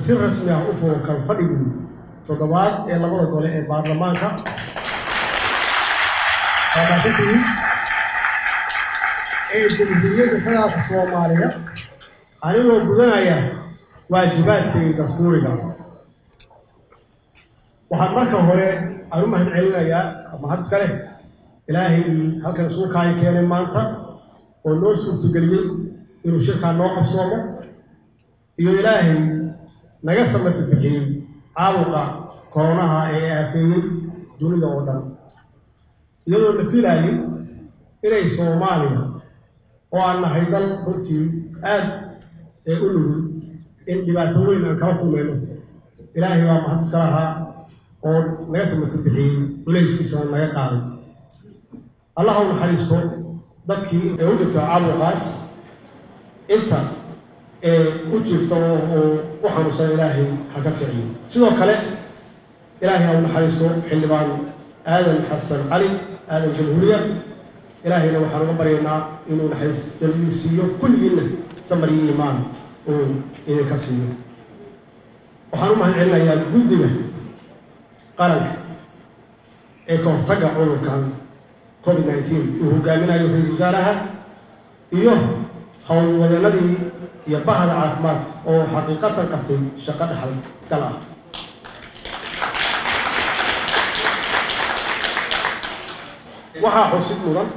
si rasmi ah u furo kalfadhigii toddobaad ee labada gole ee baarlamaanka aaasantihiin ee jamhuuriyadda federaalka soomaaliya anigoo gudanaya waajibaadkii dastuuriga waxaan marka hore aan u mahad celinayaa mahad iska leh ilaahay halkan isuulkaayo keenay maanta oo noo suurtageliyey inuu shirkaan noo qabsoomo iyo ilaahay naga samati bixiyey caabuqa koronaha ee aafeeyey dunida oo dhan iyadoo la filaayay inay soomaaliya oo aan nahay dal runtii aad ee u nugul in dhibaato weyn aan kala kulmayno ilaahay baa mahad iska lahaa oo naga samati bixiyey culayskiisana naga qaaday allah u naxariisto dadkii ee u dhintay caabuqaas inta ee u jiifta oo u xanuunsan ilaahay ha ka kiciyo sidoo kale ilaahay ha u naxariisto xildhibaan aadan xasan cali aadan jamhuuriya ilaahayna waxaan uga baryaynaa inuu naxariis jannadii siiyo kulligiinna samar iyo iimaan uu idinka siiyo waxaan u mahad celinayaa guddiga qaranka ee ka hortagga cudurkan covid nineteen uu hogaaminayo ra-isul wasaaraha iyo howlwadeenadii iyo bahda caafimaadka oo xaqiiqatan qabtay shaqo dhaxal gal ah waxaa xusid mudan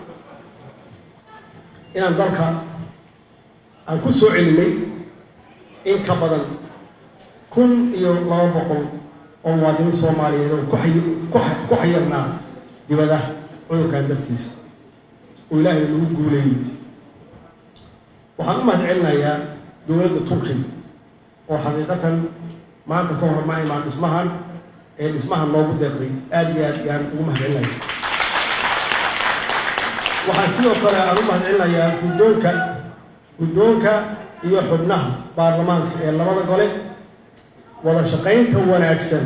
inaan dalka aan ku soo celinay in ka badan kun iyo laba boqol oo muwaadiniin soomaaliyeed oo ku xayirnaa dibadaha cudurkan dartiisa oo ilaahay lagu guuleeyey waxaan u mahad celinayaa dowladda turkiga oo xaqiiqatan maanta ka hor ma imaan dhismahan ee dhismahan noogu deeqday aada iyo aad yaan ugu mahad celinaya waxaan sidoo kale aan u mahad celinayaa guddoonka guddoonka iyo xubnaha baarlamaanka ee labada gole wada shaqaynta wanaagsan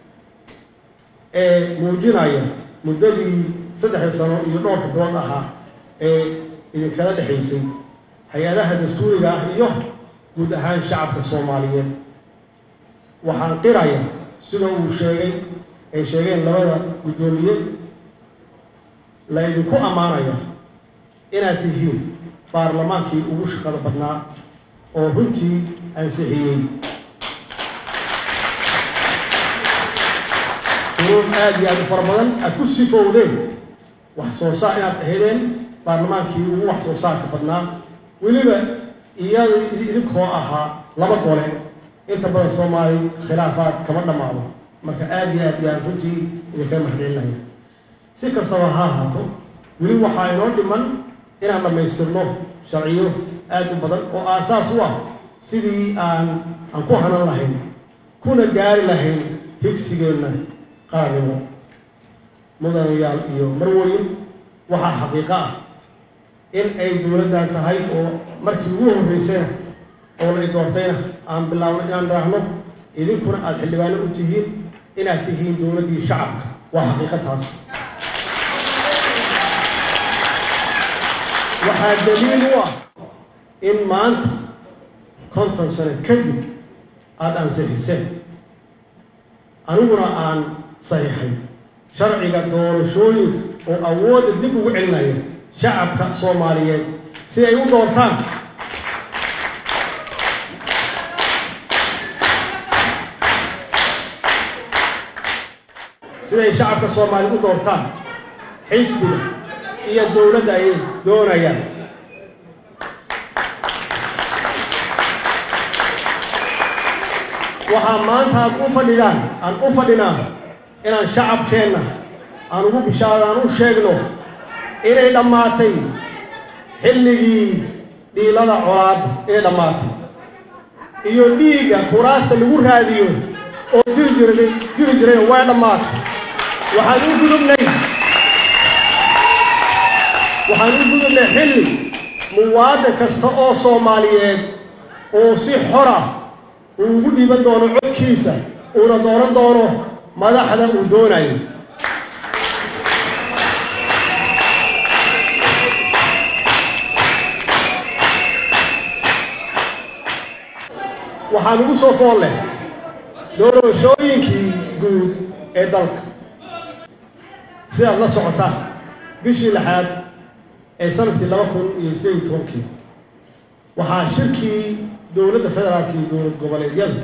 ee muujinaya muddadii saddexdii sano iyo dhowrka bilood ahaa ee idinkala dhexaysay hay-adaha dastuuriga ah iyo guud ahaan shacabka soomaaliyeed waxaan qiraya sida uu sheegay ay sheegeen labada guddoomiye la idinku ammaanaya inaad tihiin baarlamaankii ugu shaqada badnaa oo runtii ansixiyey uruun aada iyo aada u fara badan aada ku sifowdeen wax soo saar inaad ahaydeen baarlamaankii ugu wax soo saarka badnaa weliba iyada idinkoo ahaa laba gole inta badan soomaali khilaafaad kama dhammaado marka aada iyo aad yaan runtii idinkaga mahadcelinaya si kastaba ha ahaato weli waxaa inoo dhiman inaan dhammaystirno sharciyo aada u badan oo aasaas u ah sidii aan aan ku hanan lahayn kuna gaari lahayn higsigeenna qaranimo mudanayaal iyo marweyn waxaa xaqiiqo ah in ay dowladdan tahay oo markii ugu horreysayna oo la i doortayna aan bilaabno inaan raahno idinkuna aada xildhibaano u tihiin inaad tihiin dowladdii shacabka waa xaqiiqo taas waxaa daliil u ah in maanta konton sano kadib aada ansixiseen aniguna aan saxiixay sharciga doorashooyinka oo awoodda dib ugu celinaya shacabka soomaaliyeed si ay u doortaan siday shacabka soomaaliyeed u doortaan xisbiga iyo dowladda ay doonayaan waxaa maanta aad u fadhidaan aan u fadhinaa inaan shacabkeenna aan ugu bishaaro aan u sheegno inay dhammaatay xilligii dhiilada colaada inay dhammaatay iyo dhiigga kuraasta lagu raadiyo oo jiri jiray jiri jiray way dhammaatay waxaan u gudubnay waxaan u gudubnay xilli muwaadin kasta oo soomaaliyeed oo si xora uu ugu dhiiban doono codkiisa uuna dooran doono madaxda uu doonayo waxaan ugu soo fool leh doorashooyinkii guud ee dalka sidaad la socotaan bishii lixaad ee sanadkii laba kun iyo sideed iyo tobankii waxaa shirkii dowladda federaalka iyo dowlad goboleedyada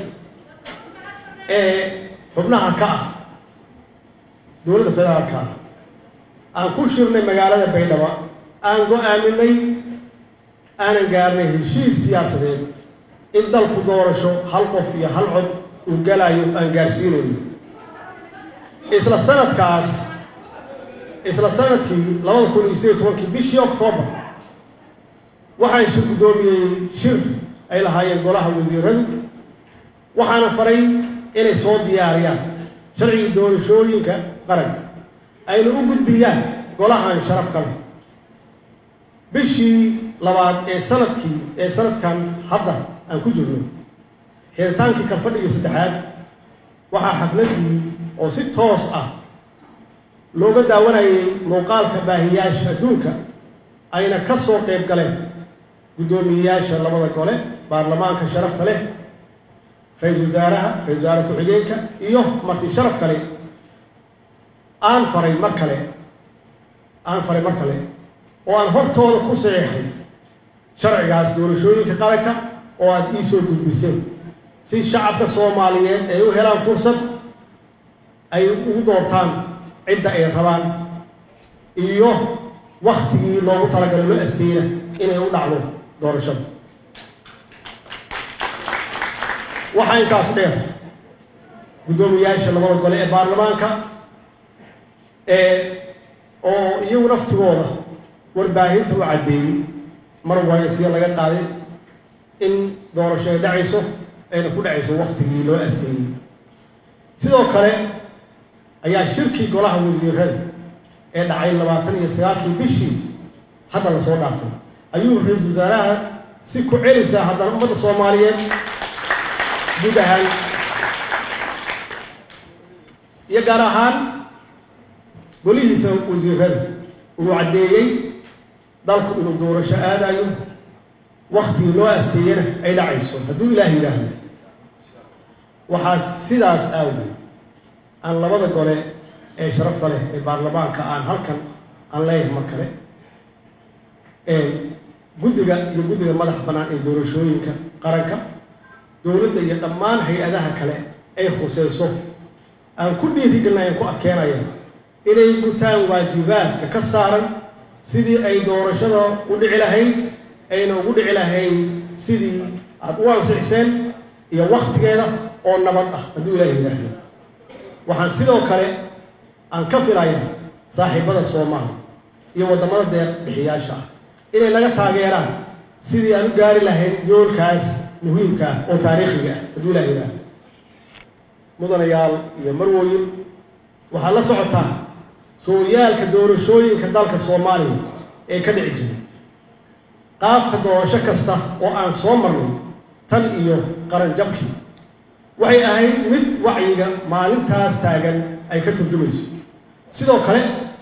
ee xubnaha ka ah dowladda federaalka ah aan ku shirnay magaalada baydhabo aan go-aaminay aanan gaarnay heshiis siyaasadeed in dalku doorasho hal qof iyo hal cod uu galayo aan gaarsiinayno isla sanadkaas isla sanadkii labada kun iyo sideed tobankii bishii oktoobar waxaan shir guddoomiyey shir ay lahaayeen golaha wasiiradu waxaana faray inay soo diyaariyaan sharcigii doorashooyinka qaranka ayna u gudbiyaan golahan sharaf ka leh bishii labaad ee sanadkii ee sanadkan hadda aan ku jirno xiritaankii kalfadhigii saddexaad waxaa xafladii oo si toos ah looga daawanayay muuqaalka baahiyaasha adduunka ayna ka soo qayb galeen guddoomiyeyaasha labada gole baarlamaanka sharafta leh ra-iisul wasaaraha ra-isul wasaare ku-xigeenka iyo marti sharaf kale aan faray mar kale aan faray mar kale oo aan hortooda ku saxeexay sharcigaas doorashooyinka qaranka oo aada ii soo gudbiseen si shacabka soomaaliyeed ay u helaan fursad ay ugu doortaan cidda ay rabaan iyo waktigii loogu talagalay lo asteyna inay u dhacdo doorashada waxaa intaas dheer guddoomiyaasha labada gole ee baarlamaanka ee oo iyagu naftigooda warbaahinta u caddeeyey mar waraysiya laga qaaday in doorasho ay dhacayso ayna ku dhacayso waktigii loo asteeyey sidoo kale ayaa shirkii golaha wasiirada ee dhacay labaatan iyo sagaalkii bishii hadda lasoo dhaafay ayuu ra-iisul wasaaraha si ku celisaa haddana ummadda soomaaliyeed guud ahaan iyo gaar ahaan golihiisa wasiirada uu caddeeyey dalku inuu doorasho aadayo waktigii loo asteeyana ay dhacayso hadduu ilaah yidhaahdo waxaa sidaas aawgeed aan labada gole ee sharafta leh ee baarlamaanka aan halkan aan leeyahay mar kale guddiga iyo guddiga madaxa bannaan ee doorashooyinka qaranka dowladda iyo dhammaan hay-adaha kale ay khuseyso aan ku dhiirigelinaya aan ku adkeenaya inay gutaan waajibaadka ka saaran sidii ay doorashada u dhici lahayd ayna ugu dhici lahayd sidii aada u ansixiseen iyo waktigeeda oo nabad ah hadduu ilaah yidhaahdo waxaan sidoo kale aan ka filaya saaxiibada soomaaliya iyo waddamada deeq bixiyaasha ah inay naga taageeraan sidii aan u gaari lahayn yoolkaas muhiimka ah oo taariikhiga ah hadduu ilaah yidhaahdo mudanayaal iyo marwoyin waxaad la socotaa sooyaalka doorashooyinka dalka soomaaliya ee ka dhici jiray qaabka doorasho kasta oo aan soo marnay tan iyo qaranjabkii waxay ahayd mid wacyiga maalintaas taagan ay ka turjumayso sidoo kale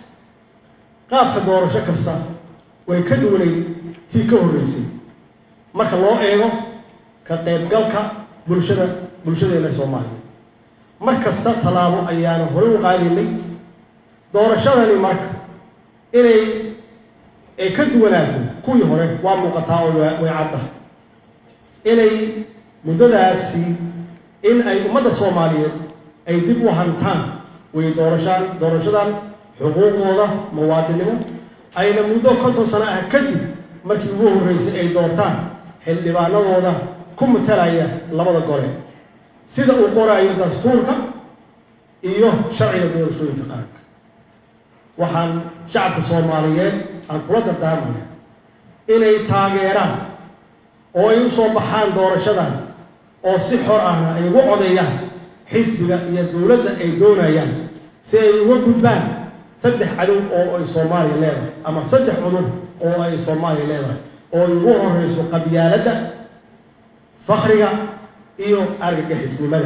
qaabka doorasho kasta way ka duwanay tii ka horreysay marka loo eego ka qaybgalka bulshada bulshadeena soomaaliya mar kasta tallaabo ayaanu horey u qaadaynay doorashadani marka inay ay ka duwanaato kuwii hore waa muuqataa oo way cadda inay muddadaasi in ay ummadda soomaaliyeed ay dib u hantaan way doorashaan doorashadan xuquuqdooda muwaadinimo ayna muddo konton sano ah kadib markii ugu horreysay ay doortaan xildhibaanadooda ku matalaya labada gole sida uu qoraayo dastuurka iyo sharciga doorashooyinka qaranka waxaan shacabka soomaaliyeed aan kula dardaarmaya inay taageeraan oo ay u soo baxaan doorashadan oo si xor ahna ay ugu codeeyaan xisbiga iyo dowladda ay doonayaan si ay uga gudbaan saddex cadow oo ay soomaaliya leedahay ama saddex cudur oo ay soomaaliya leedahay oo ay ugu horeyso qabyaaladda fakriga iyo argagixisnimada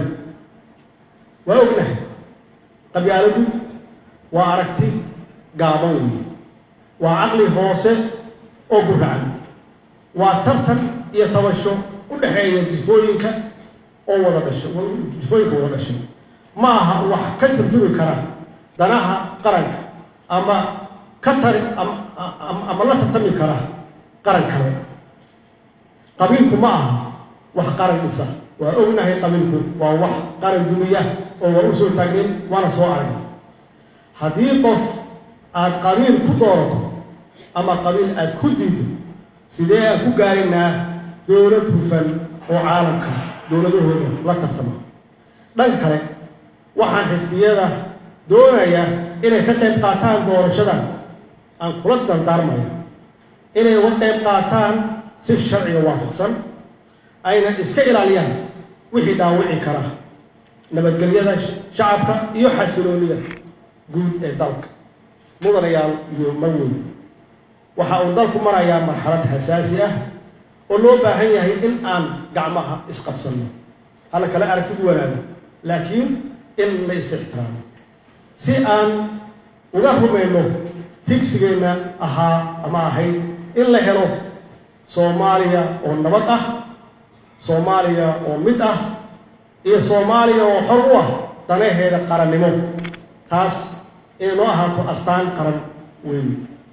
waa ognahay qabyaaladdu waa aragti gaaban weeye waa caqli hoose oo guracan waa tartan iyo tabasho u dhexeeya jifooyinka oo wada dhashay jufooyinka wada dhashay ma aha wax ka turjumi kara danaha qaranka ama ka tari ama la tartami kara qaran kale qabiilku ma aha wax qaran dhisa waa ognahay qabiilku waa wax qaran dumiya oo waa u soo taageen waana soo aragay haddii qof aada qabiil ku doorato ama qabiil aada ku diido sidee aan ku gaaraynaa dowlad hufan oo caalamka dowladahooda la tartama dhanka kale waxaan xisbiyada doonaya inay ka qayb qaataan doorashada aan kula dardaarmaya inay uga qayb qaataan si sharciga waafaqsan ayna iska ilaaliyaan wixii dhaawici kara nabadgelyada shacabka iyo xasiloonida guud ee dalka mudanayaal iyo marweyn waxa uu dalku marayaa marxalad xasaasi ah oo loo baahan yahay in aan gacmaha isqabsanno hala kala aragtid wanaago laakiin in la is ixtiraamo si aan uga rumayno higsigeenna ahaa ama ahayd in la helo soomaaliya oo nabad ah soomaaliya oo mid ah iyo soomaaliya oo xor u ah danaheeda qarannimo taas inay noo ahaato astaan qaran weyn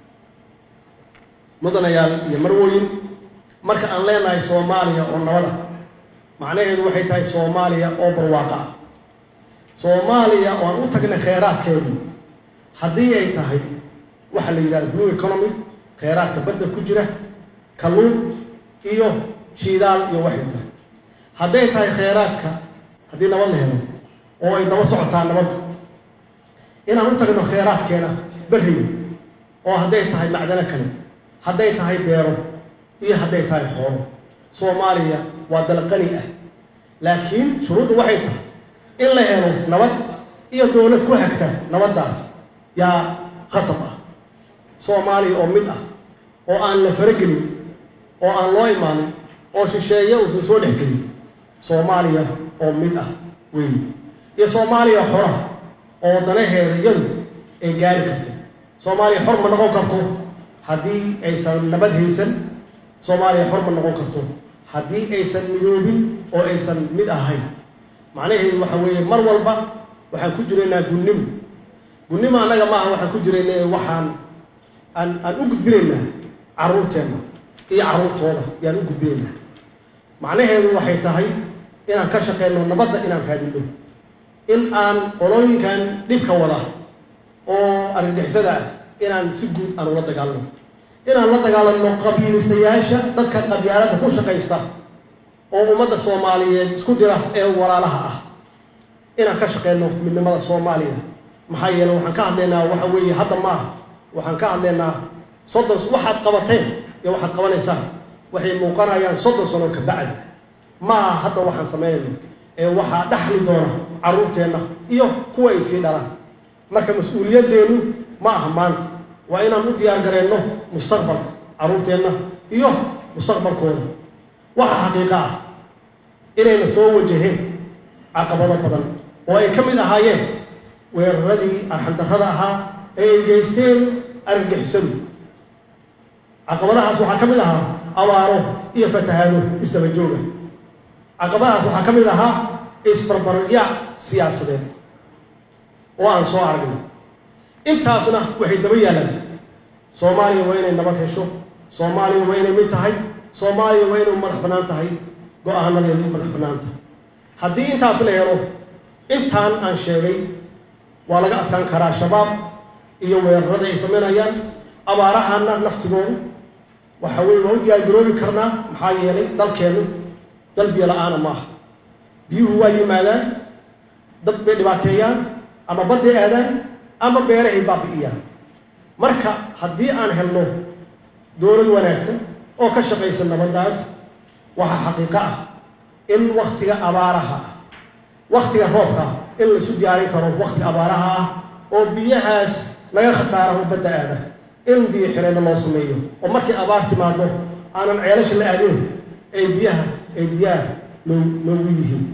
mudanayaal iyo marwooyin marka aan leenahay soomaaliya oo nabad ah macnaheedu waxay tahay soomaaliya oo barwaaqo ah soomaaliya oo aan u tagnay kheyraadkeedii haddii ay tahay waxaa la yidhahda blue economy kheyraadka badda ku jira kalluun iyo shiidaal iyo waxay tahay hadday tahay kheyraadka haddii nabad la helo oo ay daba socotaa nabaddu inaan u tagno kheyraadkeena berriga oo hadday tahay macdano kale hadday tahay beero iyo hadday tahay xoolo soomaaliya waa dal qani ah laakiin shuruuddu waxay tahay in la helo nabad iyo dowlad ku hagta nabaddaas yaa qasab ah soomaaliya oo mid ah oo aan la faragelin oo aan loo imaanin oo shisheeye uusan soo dhexgelin soomaaliya oo mid ah weyn iyo soomaaliya xora oo danaheeda iyadu ay gaari karto soomaaliya xor ma noqon karto haddii aysan nabad haysan soomaaliya xor ma noqon karto haddii aysan midoobin oo aysan mid ahayn macnaheedu waxa weeye mar walba waxaan ku jiraynaa gunnimo gunnimo annaga maaha waxaan ku jirayna waxaan aan aan u gudbinaynaa carruurteenna iyo carruurtooda yaan u gudbinaynaa macnaheedu waxay tahay inaan ka shaqeyno nabadda inaan raadinno in aan qolooyinkan dhibka wada oo argagixisada ah inaan si guud aan ula dagaalano inaan la dagaalanno qabiilistayaasha dadka qabyaalada ku shaqaysta oo ummadda soomaaliyeed isku dira ee walaalaha ah inaan ka shaqeyno midnimada soomaaliya maxaa yeele waxaan ka hadlaynaa waxa weeye hadda ma aha waxaan ka hadlaynaa soddon waxaad qabateen iyo waxaad qabanaysaan waxay muuqanayaan soddon sano ka bacdi ma aha hadda waxaan sameynayno ee waxaa dhaxli doona carruurteenna iyo kuwa ay sii dhalaan marka mas-uuliyaddeenu ma aha maanta waa inaan u diyaar gareenno mustaqbalka carruurteenna iyo mustaqbalkooda waxa xaqiiqa ah inayna soo wajaheen caqabado badan oo ay ka mid ahaayeen weeraradii arxandarrada ahaa ee ay geysteen argagixisadu caqabadahaas waxaa ka mid ahaa abaaro iyo fatahaado isdaba jooga caqabadahaas waxaa ka mid ahaa isbarbaryaac siyaasadeed oo aan soo aragnay intaasna waxay daba yaalaan soomaaliya waa inay nabad hesho soomaaliya waa inay mid tahay soomaaliya waa inay madax bannaan tahay go-aanadeedu madax bannaan tahay haddii intaas la helo intaan aan sheegay waa laga adkaan karaa shabaab iyo weerarada ay samaynayaan abaarahana naftigoodu waxa weye waa u diyaargaroobi karnaa maxaa yeelay dalkeennu dal biyo la-aana ma aha biyuhu waa yimaadaan dad bay dhibaateeyaan ama badday aadaan ama beerahay baabi'iyaan marka haddii aan helno dowlad wanaagsan oo ka shaqaysa nabaddaas waxaa xaqiiqo ah in waktiga abaaraha ah waktiga roobka ah in laisu diyaarin karo waktiga abaaraha ah oo biyahaas laga khasaara u badda aada in biyo xireenna loo sameeyo oo markii abaar timaado aanan ceelasha la aadin ay biyaha ay diyaar loo loogu yihiin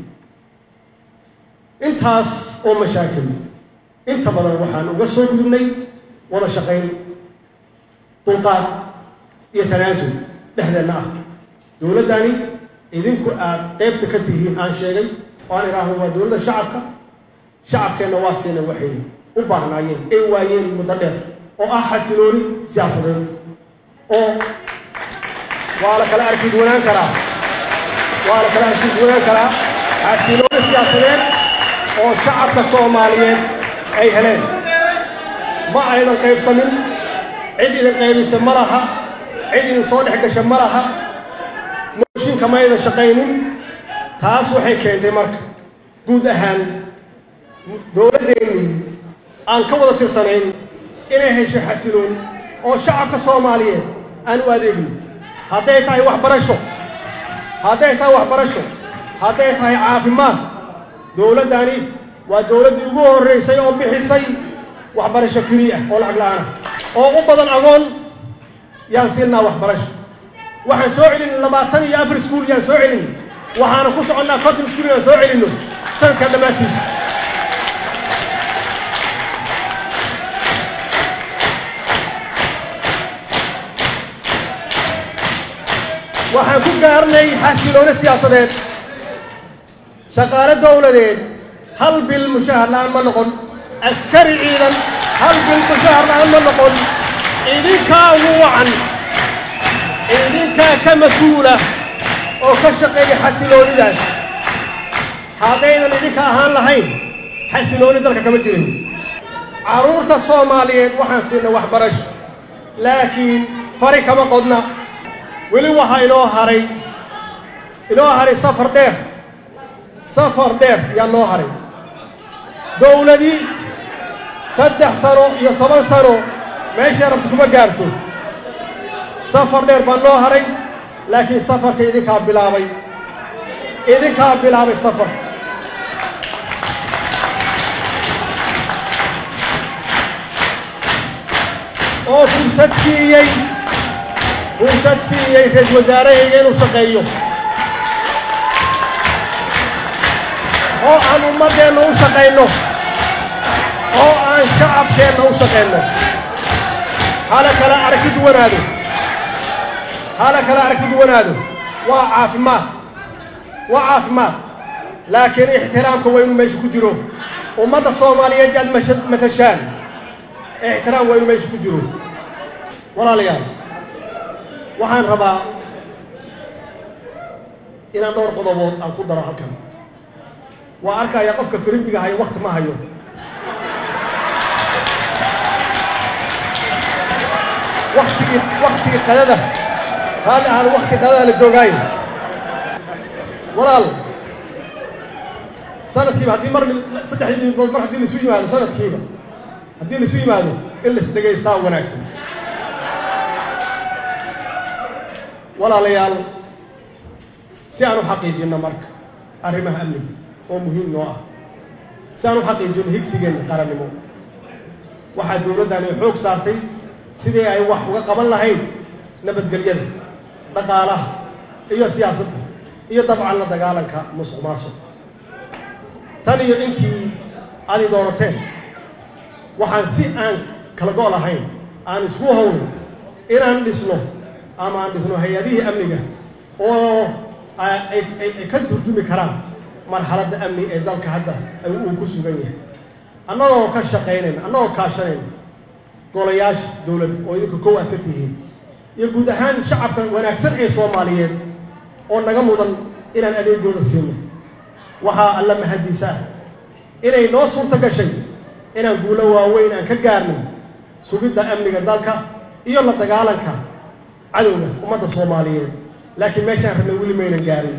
intaas oo mashaakil inta badan waxaan uga soo gudubnay wada shaqayn dulqaad iyo tanaasul dhexdeenna ah dowladdani idinku aad qaybta ka tihiin aan sheegay oo aan idhaahdo waa dowladda shacabka shacabkeenna waa siina waxay u baahnaayeen ay waayeen muddo dheer oo ah xasilooni siyaasadeed oo waa la kala arki duwanaan karaa waa la kala arki duwanaan karaa xasilooni siyaasadeed oo shacabka soomaaliyeed ay heleen ma aynan qaybsamin cid idin qaybisa ma laha cid idin soo dhex gasha ma laha mooshinka ma aydan shaqaynin taas waxay keentay marka guud ahaan dowladdeenni aan ka wada tirsanayn inay hesho xasiloon oo shacabka soomaaliyeed aan u adeegin hadday tahay waxbarasho hadday tahay waxbarasho hadday tahay caafimaad dowladdani waa dowladdii ugu horraysay oo bixisay waxbarasho firi ah oo lacag la-aan ah oo u badan agoon yaan siinaa waxbarasho waxaan soo celin labaatan iyo afar iskuul yaan soo celin waxaana ku soconnaa conton iskuul yaan soo celinno sanadkan dhammaantiisa waxaan ku gaarnay xasiloone siyaasadeed shaqaale dowladeed hal bil mushahar la-aan ma noqon askari ciidan hal bil mushahar la-aan ma noqon idinkaa ugu wacan idinkaa ka mas-uula oo ka shaqeeya xasiloonidaas haddaynan idinka ahaan lahayn xasilooni dalka kama jirin carruurta soomaaliyeed waxaan siinay waxbarasho laakiin fari kama qodna weli waxaa inoo haray inoo haray safar dheer safar dheer yaa noo haray dowladii saddex sano iyo toban sano meeshay rabta kuma gaarto safar dheer baa noo haray laakiin safarka idinkaa bilaabay idinkaa bilaabay safar oo fursad siiyey fursad siiyey ra-isul wasaarahayga inuu shaqeeyo oo aan ummaddeenna u shaqayno oo aan shacabkeenna u shaqayno hala kala aragti duwanaado hala kala aragti duwanaado waa caafimaad waa caafimaad laakiin ixtiraamka waa inuu meesha ku jiro ummadda soomaaliyeed yaad matashaan ixtiraam waa inuu meesha ku jiro walaalayaal waxaan rabaa inaan dhowr qodobood aan ku daro halkan waa arkaya qofka firimbiga hayo wakti ma hayo waktigii waktigii qadada raalli ahaan wakti qadada la joogaayo walaal sanadkiiba haddii mar saddexdii midmood mar haddii laisu yimaado sanadkiiba haddii laisu yimaado in lais dhegaystaa wanaagsan walaalayaal si aan u xaqiijinno marka arrimaha amniga oo muhiim noo ah si aan u xaqiijinno higsigeenna qarannimo waxaa dowladdani xoog saartay sidii ay wax uga qaban lahayd nabadgelyada dhaqaalaha iyo siyaasadda iyo dabcan la dagaalanka musuq maasuq tan iyo intii adi doonateen waxaan si aan kala go' lahayn aan isku howlin inaan dhisno ama aan dhisno hay-adihii amniga oo ay ka turjumi karaan marxaladda amni ee dalka hadda uu ku sugan yahay annagoo ka shaqaynayna annagoo kaashanayna golayaasha dowladda oo idinka kow aad ka tihiin iyo guud ahaan shacabka wanaagsan ee soomaaliyeed oo naga mudan inaan adeegooda siino waxaa alla mahadiisa ah inay noo suurto gashay inaan guulo waaweyn aan ka gaarnay sugidda amniga dalka iyo la dagaalanka cadowga ummadda soomaaliyeed laakiin meeshaan rabna weli maynan gaarin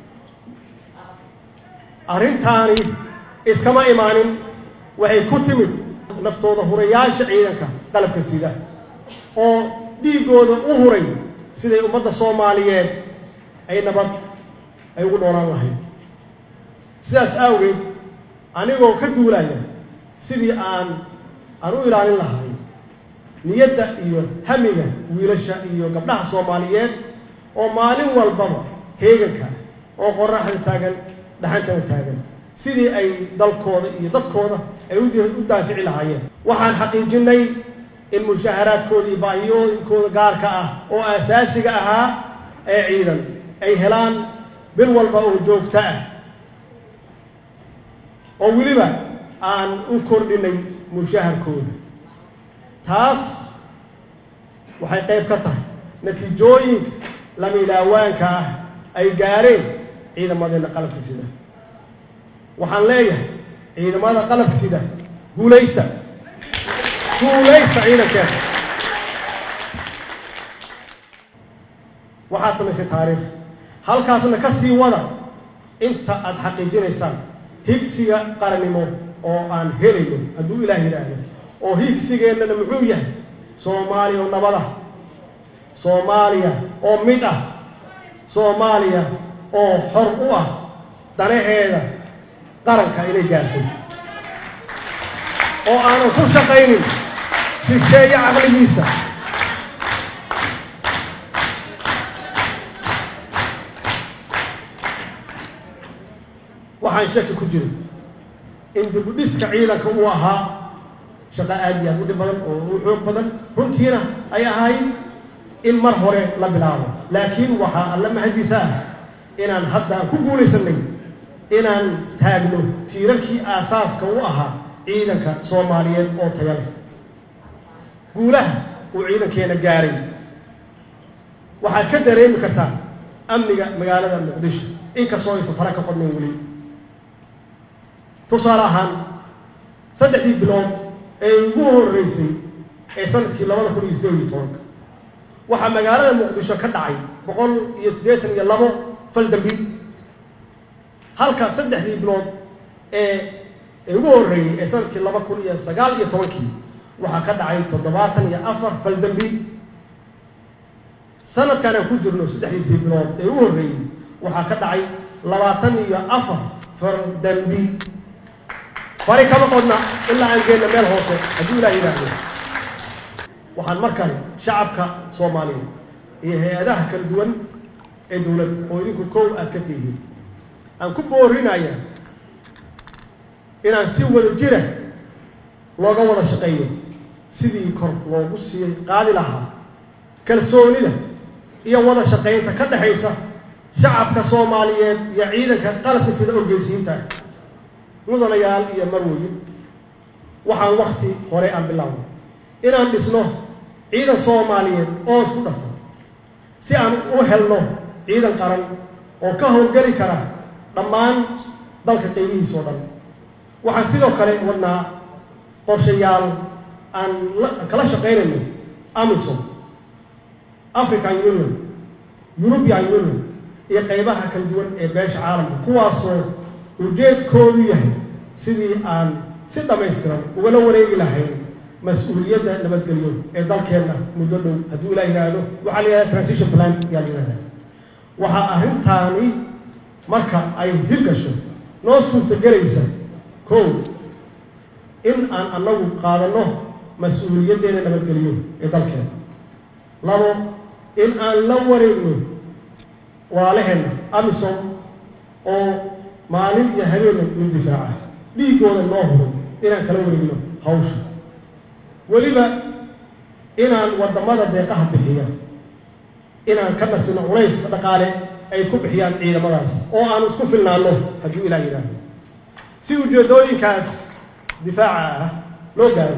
arrintaani iskama imaanin waxay ku timid naftooda hurayaasha ciidanka qalabka sida oo dhiiggooda u huray siday ummadda soomaaliyeed ay nabad ay ugu noolaan lahayd sidaas awgeed anigoo ka duulaya sidii aan aan u ilaalin lahay niyadda iyo hamiga wiilasha iyo gabdhaha soomaaliyeed oo maalin walbaba heeganka oo qoraxda taagan dhaxantana taagan sidii ay dalkooda iyo dadkooda ay u daafici lahaayeen waxaan xaqiijinnay in mushaharaadkooda iyo baahiyooyinkooda gaarka ah oo asaasiga ahaa ee ciidan ay helaan bil walba oo joogto ah oo weliba aan u kordhinay mushaharkooda taas waxay qayb ka tahay natiijooyinka lama ilaawaanka ah ay gaareen ciidamadeena qalabka sida waxaan leeyahay ciidamada qalabka sida guulaysta guulaysta ciidankeeda waxaad samaysay taariikh halkaasna ka sii wada inta aada xaqiijinaysaan higsiga qarannimo oo aan helayno hadduu ilaah yidhaahdo oo higsigeennana muxuu yahay soomaaliya oo nabad ah soomaaliya oo mid ah soomaaliya oo xor u ah danaheeda qaranka inay gaarto oo aanan ku shaqaynin shisheeye caqligiisa waxaan shaki ku jirin in dibudhiska ciidanka uu ahaa shaqo aad iyo aad u dhib badan oo u xoog badan runtiina ay ahay in mar hore la bilaabo laakiin waxaa alla mahadiisa ah inaan hadda aan ku guulaysanay inaan taagno tiirarkii aasaaska u ahaa ciidanka soomaaliyeed oo taya leh guulaha uu ciidankeena gaaray waxaad ka dareemi kartaa amniga magaalada muqdisho inkastoo aysan fara ka qodnayn weli tusaale ahaan saddexdii bilood ee ugu horreysay ee sanadkii labada kun iyo siddeed iyo tobanka waxaa magaalada muqdisho ka dhacay boqol iyo siddeetan iyo labo fal dambi halka saddexdii bilood ee ee ugu horreeyey ee sanadkii laba kun iyo sagaal iyo tobankii waxaa ka dhacay toddobaatan iyo afar fal dambi sanadkan aan ku jirno saddexdiisii bilood ee ugu horreeyey waxaa ka dhacay labaatan iyo afar fal dambi fari kama qodna ilaa aan geenna meel hoose hadduu ilaah yidhaahdo waxaan mar kale shacabka soomaaliyeed iyo hay-adaha kala duwan ee dowladda oo idinku kow aad ka tihiin aan ku boorinaya inaan si wada jira looga wada shaqeeyo sidii kor loogu sii qaadi lahaa kalsoonida iyo wada shaqaynta ka dhexaysa shacabka soomaaliyeed iyo ciidanka qalabka sida orgeysiinta ah mudanayaal iyo marweyn waxaan wakti hore aan bilaabno inaan dhisno ciidan soomaaliyeed oo isku dhafan si aan u helno ciidan qaran oo ka howlgeli kara dhammaan dalka qiimihiisa oo dhan waxaan sidoo kale wadnaa qorshayaal aan kala shaqaynayno amisom african union european union iyo qaybaha kala duwan ee beesha caalamka kuwaasoo ujeedkoodu yahay sidii aan si dhammaystiran ugala wareegi lahayn mas-uuliyadda nabadgelyo ee dalkeenna muddo dhow hadduu ilaa yidhaahdo waxaa la yidhahda transition plan yaa la yidhahda waxaa arrintaani marka ay hirgasho noo suurtagelaysa kow in aan annagu qaadanno mas-uuliyaddeena nabadgelyo ee dalkeena labo in aan la wareegno waalaheenna amisom oo maalin iyo habeenna in difaaca dhiiggooda noo huro inaan kala wareegno hawsha weliba inaan waddamada deeqaha bixiya inaan ka nasino culayska dhaqaale ay ku bixiyaan ciidamadaas oo aan isku filnaanno hadduu ilaah yidhaahdo si ujeedooyinkaas difaaca ah loo gaaro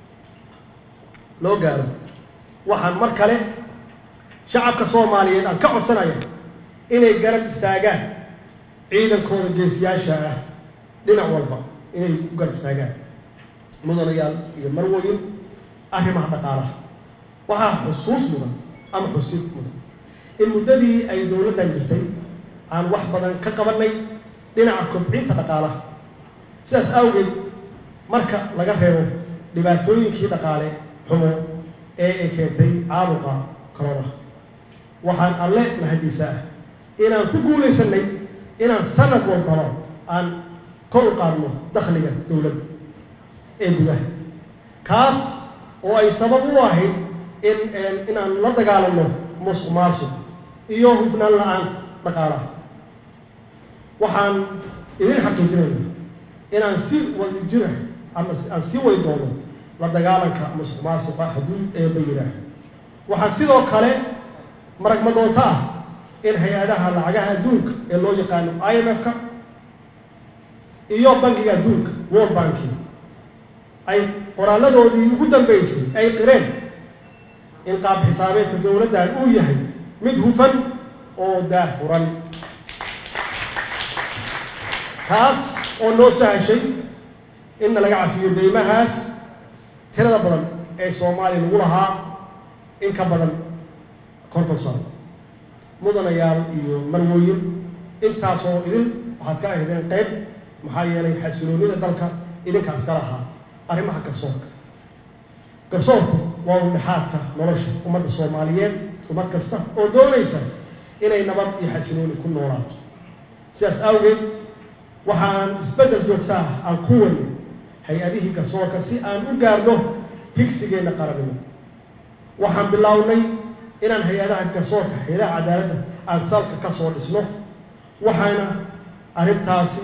loo gaaro waxaan mar kale shacabka soomaaliyeed aan ka codsanaya inay garab istaagaan ciidankooda geesiyaasha ah dhinac walba inay u garab istaagaan mudanayaal iyo marwoyin arrimaha dhaqaalaha waxaa xusuus mudan ama xusid mudan in muddadii ay dowladdan jirtay aan wax badan ka qabanay dhinaca kobcinta dhaqaalaha sidaas awgeed marka laga reebo dhibaatooyinkii dhaqaale xumo ee ay keentay caabuqa koronaha waxaan alle mahadiisa ah inaan ku guulaysanay inaan sanad walbaba aan kor u qaadno dakhliga dowladda ee gudaha kaas oo ay sabab u ahayd in inaan la dagaalanno musuq maasuq iyo hufnaan la-aanta dhaqaalaha waxaan idin xaqiijinayna inaan si wada jira ama aan sii wadi doono la dagaalanka musuq maasuqa hadduu eeba yidhaah waxaan sidoo kale marag madoonto ah in hay-adaha lacagaha adduunka ee loo yaqaano i m f-ka iyo bankiga adduunka world banki ay qoraaladoodii ugu dambeysay ay qireen in qaab xisaabeedka dowladdan uu yahay mid hufan oo daahfuran taas oo noo sahashay inna laga cafiyo deymahaas tirada badan ee soomaaliya lagu lahaa in ka badan konton sano mudanayaal iyo marwooyin intaasoo idin waxaad ka ahdeen qayb maxaa yeelay xasiloonida dalka idinkaas ka lahaa arrimaha garsoorka garsoorku waa udhexaadka nolosha ummadda soomaaliyeed ummad kasta oo doonaysa inay nabad iyo xasilooni ku noolaato sidaas awgeed waxaan isbeddel joogta ah aan ku wani hay-adihii garsoorka si aan u gaarno higsigeenna qaranimo waxaan bilownay inaan hay-adaha garsoorka hay-adaha cadaaladda aan salka ka soo dhisno waxaana arrintaasi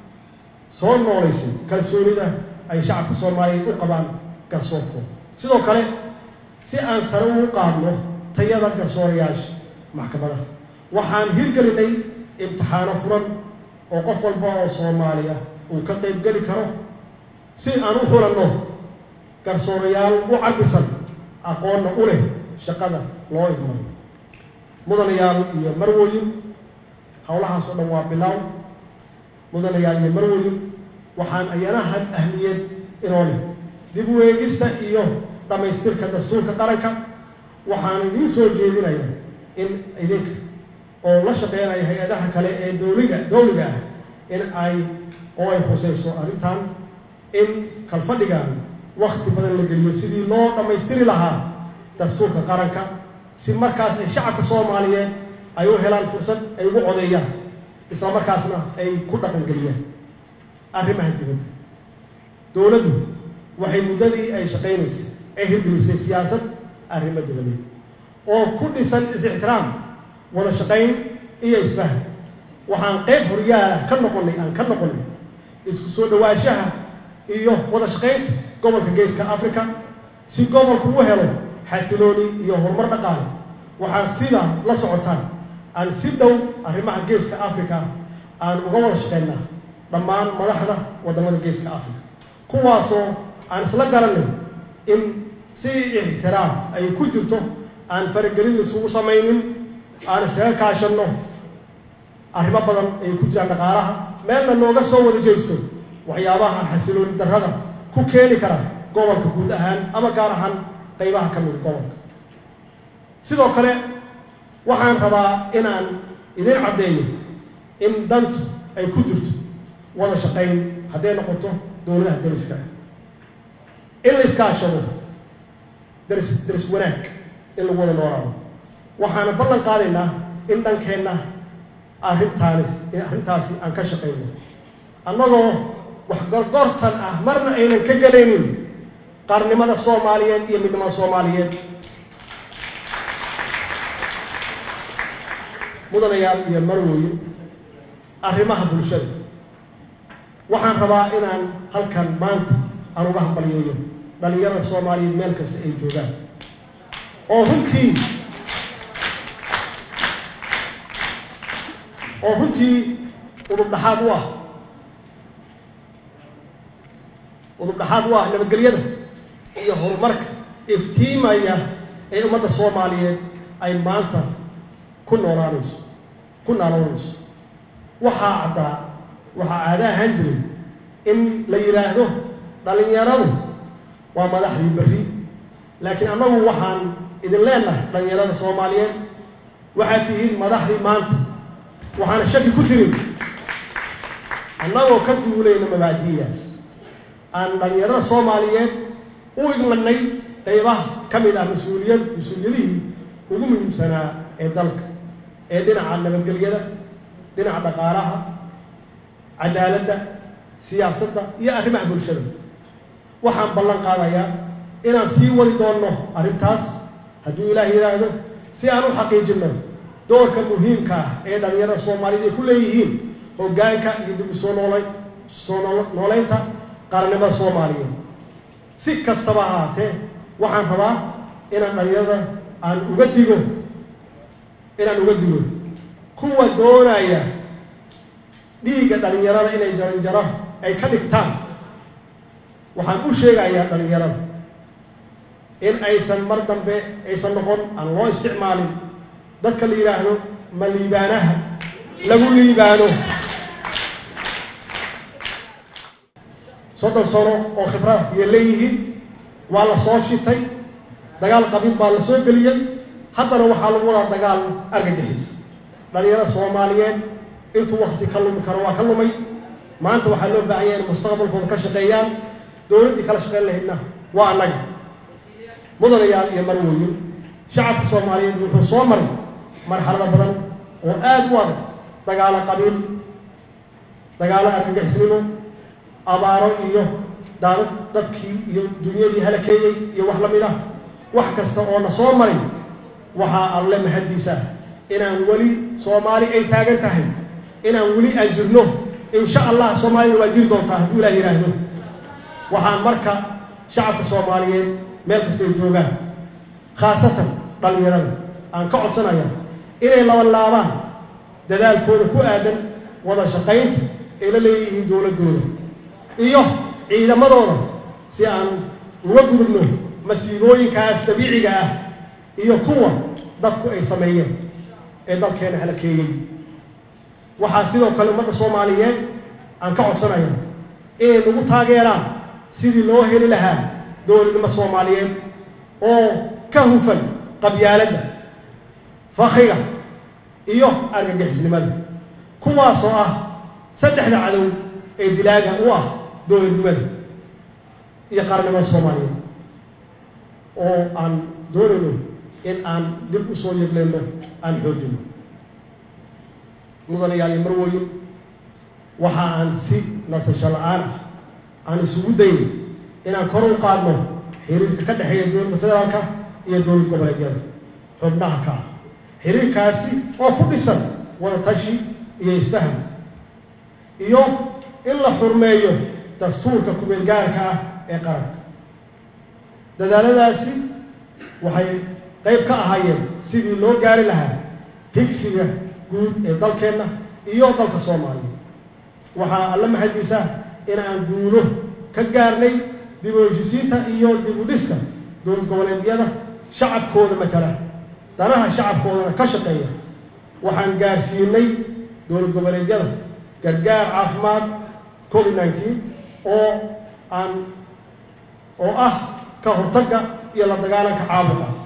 soo noolaysay kalsoonida ay shacabka soomaaliyeed u qabaan garsoorkooda sidoo kale si aan sare ugu qaadno tayada garsoorayaasha maxkamadaha waxaan hirgelinay imtixaano furan oo qof walba oo soomaaliya uu ka qayb geli karo si aan u xulanno garsoorayaal u cabisan aqoonna u leh shaqada loo idmayo mudanayaal iyo marwooyin howlahaas oo dhan waa bilaaw mudanayaal iyo marwooyin waxaan ayanaha ahmiyad inoo leh dib u eegista iyo dhammaystirka dastuurka qaranka waxaan idiin soo jeedinayaa in idinka oo la shaqeynaya hay-adaha kale ee dowliga dowliga ah in ay oo ay khusayso arrintan in kalfadhigan wakti badan la geliyo sidii loo dhammaystiri lahaa dastuurka qaranka si markaas ay shacabka soomaaliyeed ay u helaan fursad ay ugu codeeyaan isla markaasna ay ku dhaqangeliyaan arrimaha dibadda dowladdu waxay muddadii ay shaqaynaysay ay hirgelisay siyaasad arrimo dibadeed oo ku dhisan is-ixtiraam wada shaqayn iyo isfahan waxaan qayb horyaala ka noqonay aan ka noqonay isku soo dhawaanshaha iyo wada shaqaynta gobolka geeska africa si gobolku u helo xasilooni iyo horumar dhaqaale waxaan sidaa la socotaan aan si dhow arrimaha geeska africa aan uga wada shaqaynaa dhammaan madaxda waddamada geeska africa kuwaasoo aan isla garanay in si ixtiraam ay ku jirto aan faragelin isugu samaynin aan iskaga kaashanno arrimo badan ay ku jiraan dhaqaalaha meelna nooga soo wada jeysto waxyaabaha xasilooni darrada ku keeni kara gobolka guud ahaan ama gaar ahaan qaybaha ka mida gobolka sidoo kale waxaan rabaa inaan idin caddeeyo in dantu ay ku jirto wada shaqayn hadday noqoto dowladaha dariska ah in la iskaashado daris daris wanaag in lagu wada noolaado waxaana ballan qaadaynaa in dhankeenna arrintaani arrintaasi aan ka shaqayno annagoo wax gorgortan ah marna aynan ka gelaynin qaarnimada soomaaliyeed iyo midnimada soomaaliyeed mudanayaal iyo marwooyin arrimaha bulshada waxaan rabaa inaan halkan maanta aan uga hambalyeeyo dhalinyarada soomaaliyeed meel kasta ay joogaan oo runtii oo runtii udub dhaxaad u ah udub dhaxaad u ah nabadgelyada iyo horumarka iftiimaya ee ummadda soomaaliyeed ay maanta ku noolaanayso ku naaloonayso waxaa caddaa waxaa caada ahaan jiray in la yidhaahdo dhalinyaradu waa madaxdii berri laakiin annagu waxaan idin leenahay dhalinyarada soomaaliyeed waxaad tihiin madaxdii maanta waxaana shaki ku jirin annagoo ka duulayna mabaadi'daas aan dhalinyarada soomaaliyeed u igmanay qaybaha ka mid ah mas-uuliyad mas-uuliyadihii ugu muhiimsanaa ee dalka ee dhinaca nabadgelyada dhinaca dhaqaalaha cadaaladda siyaasadda iyo arrimaha bulshada waxaan ballan qaadayaa inaan sii wadi doonno arrintaas hadduu ilaah yidhaahdo si aan u xaqiijinno doorka muhiimka ah ee dhalinyarada soomaaliyeed ay ku leeyihiin hoggaanka iyo dib u soo noolay soo nooleynta qaranimada soomaaliyeed si kastaba ha ahaatee waxaan rabaa inaan dhalinyarada aan uga digo inaan uga digo kuwa doonaya dhiigga dhallinyarada inay jaranjaro ay ka dhigtaan waxaan u sheegayaa dhallinyarada in aysan mar dambe aysan noqon aan loo isticmaalin dadka la yidhaahdo ma liibaanaha lagu liibaano soddon sano oo khibrada ayay leeyihiin waa la soo shitay dagaal qabiil baa la soo geliyey haddana waxaa lagu wadaa dagaal argagixis dhalinyarada soomaaliyeed intuu wakti ka lumi karo waa ka lumay maanta waxaa loo baahan yahay in mustaqbalkooda ka shaqeeyaan dowladdii kala shaqeyn lahaydna waa annaga mudanayaal iyo marwooyin shacabka soomaaliyeed wuxuu soo maray marxalado badan oo aada u adag dagaalo qabiil dagaalo argagixisnimo abaaro iyo daadad dadkii iyo dunyadii halakeeyey iyo wax la mid ah wax kasta oo na soo maray waxaa alle mahadiisa inaan weli soomaali ay taagan tahay inaan weli aan jirno insha allah soomaalida waa jiri doontaa hadduu ilaah yidhaahdo waxaan marka shacabka soomaaliyeed meel kastay joogaan khaasatan dhallinyarada aan ka codsanaya inay labanlaabaan dadaalkooda ku aadan wada shaqaynta ay la leeyihiin dowladdooda iyo ciidamadooda si aan uga gudubno masiibooyinkaas dabiiciga ah iyo kuwa dadku ay sameeyeen ee dalkeena halakeeyey waxaa sidoo kale ummadda soomaaliyeed aan ka codsanaya inay nagu taageeraan sidii loo heli lahaa dowladnimo soomaaliyeed oo ka hufan qabyaaladda fakriga iyo argagixisnimada kuwaasoo ah saddexda cadow ee dilaaga u ah dowladnimada iyo qaranimada soomaaliyeed oo aan doonayno in aan dib u soo yegleyno aan xoojino mudanayaal iyo marwooyin waxa aan si nasasho la-aan ah aan isugu dayn inaan kor u qaadno xiriirka ka dhexeeya dowladda federaalka iyo dowlad goboleedyada xubnaha ka ah xiriirkaasi oo ku dhisan wada tashi iyo isfaham iyo in la xurmeeyo dastuurka kumeel gaarka ah ee qaranka dadaaladaasi waxay qayb ka ahaayeen sidii loo gaari lahaa higsiga guud ee dalkeenna iyo dalka soomaaliya waxaa alla mahadiisa in aan guulo ka gaarnay dib u heshisiinta iyo dib u dhiska dowlad goboleedyada shacabkooda matala danaha shacabkoodana ka shaqeeya waxaan gaarsiinay dowlad goboleedyada gargaar caafimaad covid nineteen oo aan oo ah ka hortagga iyo la dagaalanka caabuqaas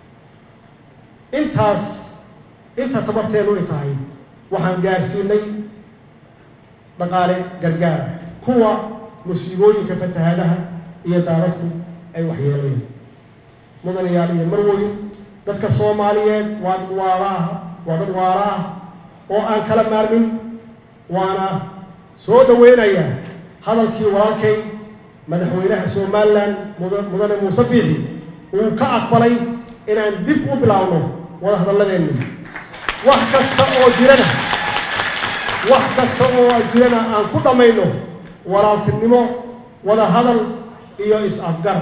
intaas inta tabarteenu ay tahay waxaan gaarsiinay dhaqaale gargaara kuwa musiibooyinka fatahaadaha iyo daadadku ay waxyeelayeen mudanayaal iyo marwoyin dadka soomaaliyeed waa dad waalaah waa dad waala ah oo aan kala maarmin waana soo dhaweynayaa hadalkii walaalkay madaxweynaha somalilan mudane muuse biixi uu ka aqbalay inaan dib u bilaabno wada hadalladeenni wax kasta oo jirana wax kasta oo jirana aan ku dhammayno walaaltinimo wada hadal iyo is-afgar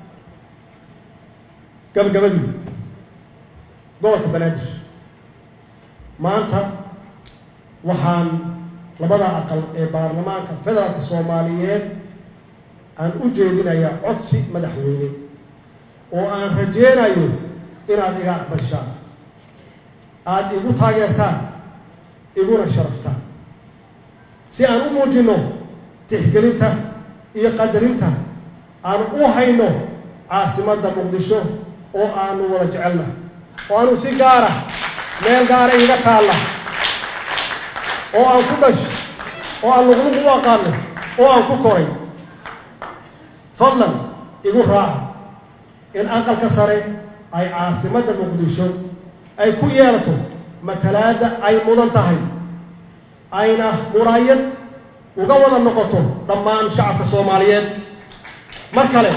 gabagabadii gobolka banaadir maanta waxaan labada aqal ee baarlamaanka federaalka soomaaliyeed aan u jeedinayaa codsi madaxweyne oo aan rajeynayo inaad iga aqbashaan aada igu taageertaan iguna sharaftaan si aan u muujinno tixgelinta iyo qadarinta aan u hayno caasimadda muqdisho oo aanu wada jecelna oo aanu si gaara meel gaara iga taalla oo aan ku dhash oo aan luqluq u aqaano oo aan ku koray fadlan igu raaca in aqalka sare ay caasimadda muqdisho ay ku yeelato matalaadda ay mudan tahay ayna muraayad uga wada noqoto dhammaan shacabka soomaaliyeed mar kale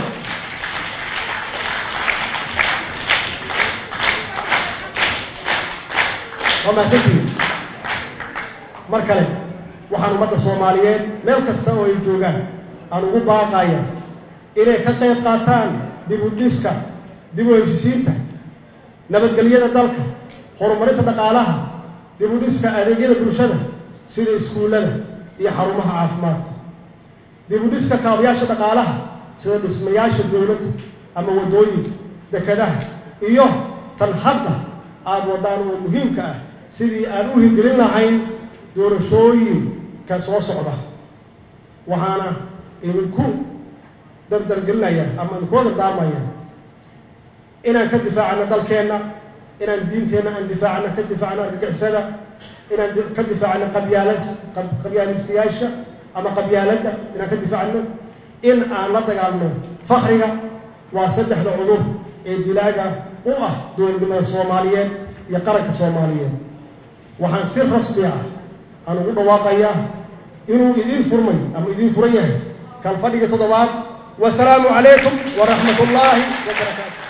waa mahadsantihiin mar kale waxaan ummadda soomaaliyeed meel kasta oo ay joogaan aan ugu baaqaya inay ka qayb qaataan dib u dhiska dib u heshisiinta nabadgelyada dalka horumarinta dhaqaalaha dib u dhiska adeegyada bulshada sida iskuullada iyo xarumaha caafimaadka dib u dhiska kaabayaasha dhaqaalaha sida dhismayaasha dowladda ama waddooyinka dekadaha iyo tan hadda aada wadaan oo muhiimka ah sidii aan u hirgelin lahayn doorashooyinka soo socda waxaana idinku dardargelinaya ama idinkula dardaamaya inaan ka difaacano dalkeenna inaan diinteenna aan difaacno ka difaacno argagixisada inaan ka difaacno qabyaala qabyaalistayaasha ama qabyaaladda inaan ka difaacno in aan la dagaalno fakriga waa saddexda cudur ee dilaaga u ah dowladnimada soomaaliyeed iyo qaranka soomaaliyeed waxaan si rasmi ah aan ugu dhawaaqayaa inuu idiin furmay ama idiin furan yahay kalfadhiga toddobaad wasalaamu calaykum waraxmat ullaahi wabarakaatu